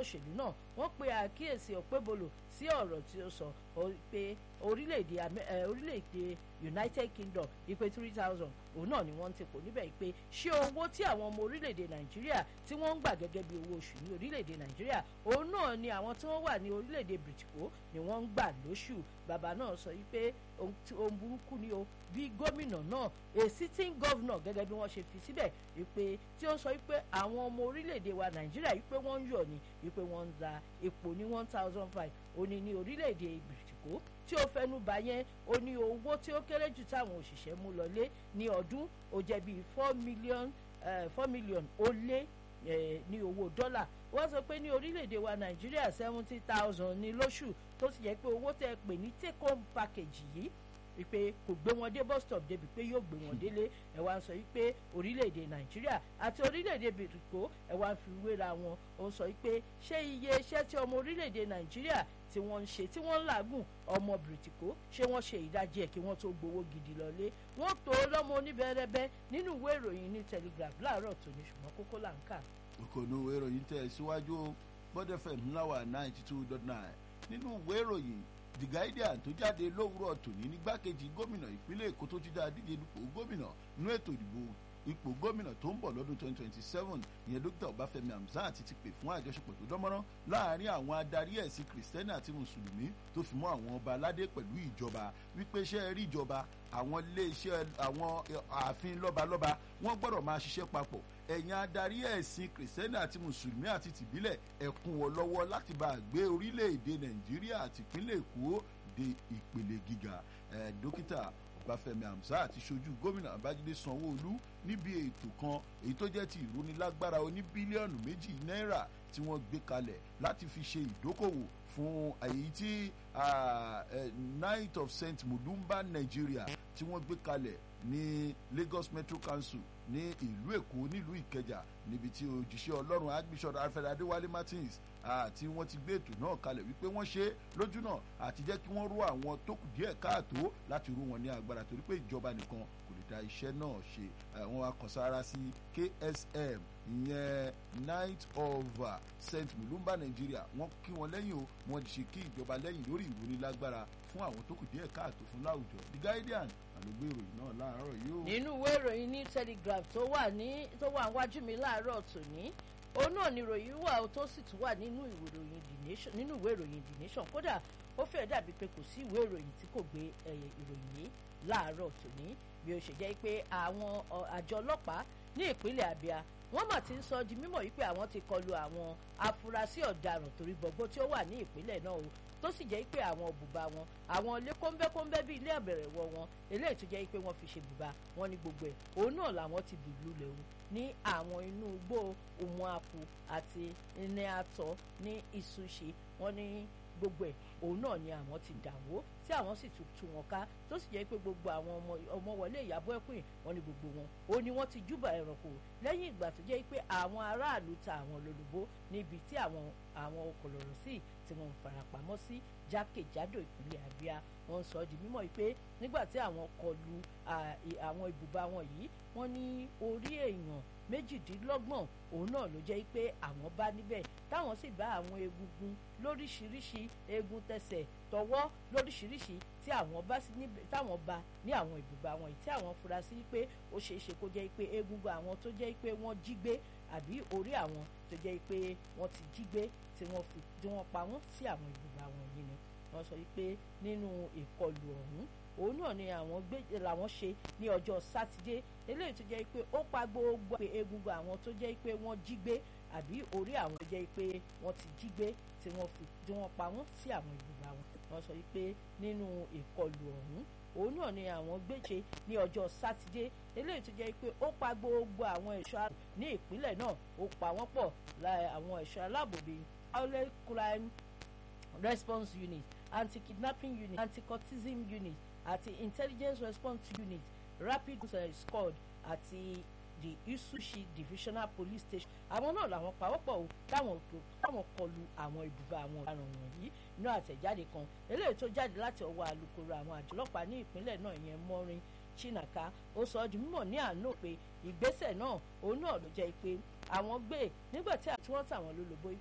òṣèlú náà wọ́n pe àkíyèsí Okpebholo sí ọ̀rọ̀ tí ó sọ pé orílẹ̀-èdè orílẹ̀-èdè United Kingdom ìpè three thousand òun náà ni wọ́n ń tepò níbẹ̀ pé ṣé owó tí àwọn ọmọ orílẹ̀-èdè Nàìjíríà tí wọ́n ń gbà gẹ́gẹ́ bí owó oṣù ní orílẹ̀-èdè Nàìjíríà òun náà ni àwọn tí wọ́n wà ní orílẹ̀-èdè Britico ni wọ́n ń gbà lóṣù bàbá náà sọ wípé ohun burúkú ni o bí gómìnà náà a sitting governor gẹ́gẹ́ bí wọ́n ṣe fi síbẹ̀ wípé tí ó sọ wípé àwọn ọmọ orílẹ̀-èdè wa Nàìjíríà wípé wọ́n ń yọ̀ ni wípé wọ́n ń da epo ní one thousand five òní ní orílẹ̀-èdè Britico tí ó fẹnu bà yẹn ó ní owó tí ó kéré jù táwọn òṣìṣẹ́ mú lọlé ní ọdún ó jẹ́ bíi four million four million ó lé ní owó dọ́là wọ́n sọ pé ní orílẹ̀-èdè wa nàìjíríà seventy thousand ní lóṣù tó sì jẹ́ pé owó tẹ́ ẹ pè ní take home package yìí wípé kò gbé wọn dé bus stop débi pé yóò gbé wọn délé ẹ wá ń sọ wípé orílẹ̀-èdè nàìjíríà àti orílẹ̀-èdè bìrìkó ẹ wá ń fi wéra wọn ó ń sọ wípé ṣé iye iṣẹ́ tí ọmọ orílẹ̀-èdè nàìjíríà tí wọ́n ń ṣe tí wọ́n ń làágùn ọmọ bìrìtìkó ṣé wọ́n ṣe ìdajì ẹ̀ kí wọ́n tó gbowó gidi lọ́lé wọ́n tó lọ́mọ oníbẹ̀rẹ̀bẹ̀ nínú ìwé ìròyìn ní telegraph láàárọ̀ tòní ṣùgbọ́n kókó là ń kà. ìkànnì ìwé ìròyìn tẹ̀ síwájú bọ́dẹ̀ fm ńláwà ninety two dot nine nínú ìwé ìròyìn the guardian tó jáde lówùúrọ̀ tòní nígbàkejì gómìnà ìpínlẹ̀ èkó tó ti dá díje dupò gómìnà nínú ètò ìdìbò ipò gómìnà tó ń bọ̀ lọ́dún 2027 ìyẹn dókítà ọbáfẹ́mi hamzat ti pè fún àjọṣepọ̀ tó dánmọ́rán láàrin àwọn adarí ẹ̀sìn kìrìsìtẹ́nì àti mùsùlùmí tó fi mọ́ àwọn ọba aládé pẹ̀lú ìjọba wípé iṣẹ́ rí ìjọba àwọn iléeṣẹ́ àwọn ààfin lọ́balọ́ba wọ́n gbọ́dọ̀ máa ṣiṣẹ́ papọ̀ ẹ̀yin adarí ẹ̀sìn kìrìsìtẹ́nì àti mùsùlùmí àti tìbílẹ̀ ẹ̀kún wọ lọ́wọ́ láti bá a gbé orílẹ̀-èdè nàìjíríà àti ìpínlẹ̀ èkó dé ìpele gíga dókítà ọbáfẹ́mi hamzat ti ṣojú gómìnà babájídé sanwó-olú níbi ètò kan èyí tó jẹ́ ti ìrónilágbára oní bílíọ̀nù méjì náírà tí wọ́n gbé kalẹ̀ láti fi ṣe ìdókòwò fún èyí tí night of st mudumba nigeria tí wọ́n gbé kalẹ̀ ní lagos metro council ní ìlú èkó nílùú ìkẹjà níbi tí òjíṣẹ́ ọlọ́run archbishop alfred adéwálé martins àti wọ́n ti gbé ètò náà kalẹ̀ wípé wọ́n ṣe lójú náà àti jẹ́ kí wọ́n rú àwọn tó kù díẹ̀ káàtó láti rú wọn ní agbára torí pé ìjọba nìkan kò lè dá iṣẹ́ náà ṣe àwọn akọ̀sára sí ksm ìyẹn night of uh, st mulumba nigeria wọ́n kí wọn lẹ́yìn o wọ́n ti ṣe kí ìjọba lẹ́yìn lórí ìrónilágbára fún àwọn tó kù díẹ̀ káàtó fún láwùjọ the guardian àlógbé ìròyìn náà láàárọ̀ yìí o. nínú ìwé ìròyìn ní telegraph tó wà ní tó wà wájú mi láàárọ̀ tòní òun náà ni ìròyìn wà tó sì tún wà nínú ìwé ìròyìn the nation nínú ìwé ìròyìn the nation kódà ó fẹ́ dàbí pé kò sí ìwé ìròyìn tí kò gbé ìròyìn yìí láàárọ̀ tòní bí ó ṣe jẹ́ pé àwọn àjọ ọlọ́pàá ní ìpínlẹ̀ abia wọ́n mà ti ń sọ di mímọ̀ wípé àwọn ti kọlu àwọn afurasí ọ̀daràn torí gbogbo tí ó wà ní ìpínlẹ̀ náà o tó sì jẹ́ pé àwọn bùbá wọn àwọn ilé kọ́ńbẹ́kọ́ńbẹ́ bíi ilé àbẹ̀rẹ̀wọ̀ wọn eléyìí tó jẹ́ pé wọ́n fi ṣe bùbá wọn ní gbogbo ẹ̀ òun náà làwọn ti dùlù lẹ́wọ̀ ní àwọn inú igbó òun àpò àti ní àtọ̀ ní ìsúnṣe wọn ní gbogbo ẹ̀ òun náà ni àwọn ti dàwó tí àwọn sì tún tú wọn ká tó sì jẹ́ pé gbogbo àwọn ọmọ ọmọ wọlé ìyàbọ̀ ẹ̀kún wọn ni gbogbo wọn ó ní wọ́n ti júbà ẹranko lẹ́yìn ìgbà tó jẹ́ pé àwọn aráàlú ta àwọn lólobó níbi tí àwọn àwọn kòlòrò sí tí wọ́n ń farapamọ́ sí jákèjádò ìpínlẹ̀ Abia wọ́n sọ di mímọ̀ pé nígbà tí àwọn kọlu àwọn ibùba wọn yìí wọ́n ní orí èèyàn méjìdínlọ́gbọ̀n òun náà ló jẹ́ pé àwọn bá níbẹ̀ táwọn sì bá àwọn egungun lóríṣiríṣi egun tẹsẹ̀ tọwọ́ lóríṣiríṣi tí àwọn bá sí níbẹ̀ táwọn bá ní àwọn ibùba wọn yìí tí àwọn fura sí pé ó ṣeé ṣe kó jẹ́ pé egungun àwọn tó jẹ́ pé wọ́n jí gbé àbí orí àwọn tó jẹ́ pé wọ́n ti jí gbé tí wọ́n fi tí wọ́n pa wọ́n sí àwọn ibùba wọn yìí ni wọ́n sọ pé nínú ìkọlù ọ̀hún òun náà ni àwọn gbé làwọn ṣe ní ọjọ́ sátidé eléyìí tó jẹ́ pé ó pa gbogbo egungun àwọn tó jẹ́ pé wọ́n jí gbé àbí orí àwọn tó jẹ́ pé wọ́n ti jí gbé tí wọ́n fi tí wọ́n pa wọ́n sí àwọn ibùba wọn wọ́n sọ pé nínú ìkọlù ọ̀hún òun náà ni àwọn gbéṣe ní ọjọ́ sátidé eléyìí tó jẹ́ pé ó pa gbogbo àwọn ẹ̀ṣọ́ ní ìpínlẹ̀ náà ó pa wọ́n pọ̀ àwọn ẹ̀ṣọ́ aláàbò bíi violent crime response unit anti-kidnapping unit anti-cultism unit àti intelligence response unit rapid uh, squad àti the isushi divisional police station àwọn náà làwọn pawọ́pọ̀ o táwọn táwọn kọlu àwọn ibùba àwọn ọ̀daràn wọ̀nyí inú àtẹ̀jáde kan eléyìí tó jáde láti ọwọ́ alukoro àwọn àjọ ọlọ́pàá ní ìpínlẹ̀ náà ìyẹn mọ́rin chinaka ó sọ ọ́ di mímọ̀ ní àná pé ìgbésẹ̀ náà òun náà ló jẹ́ pé àwọn gbé nígbà tí wọ́n tàwọn lólobó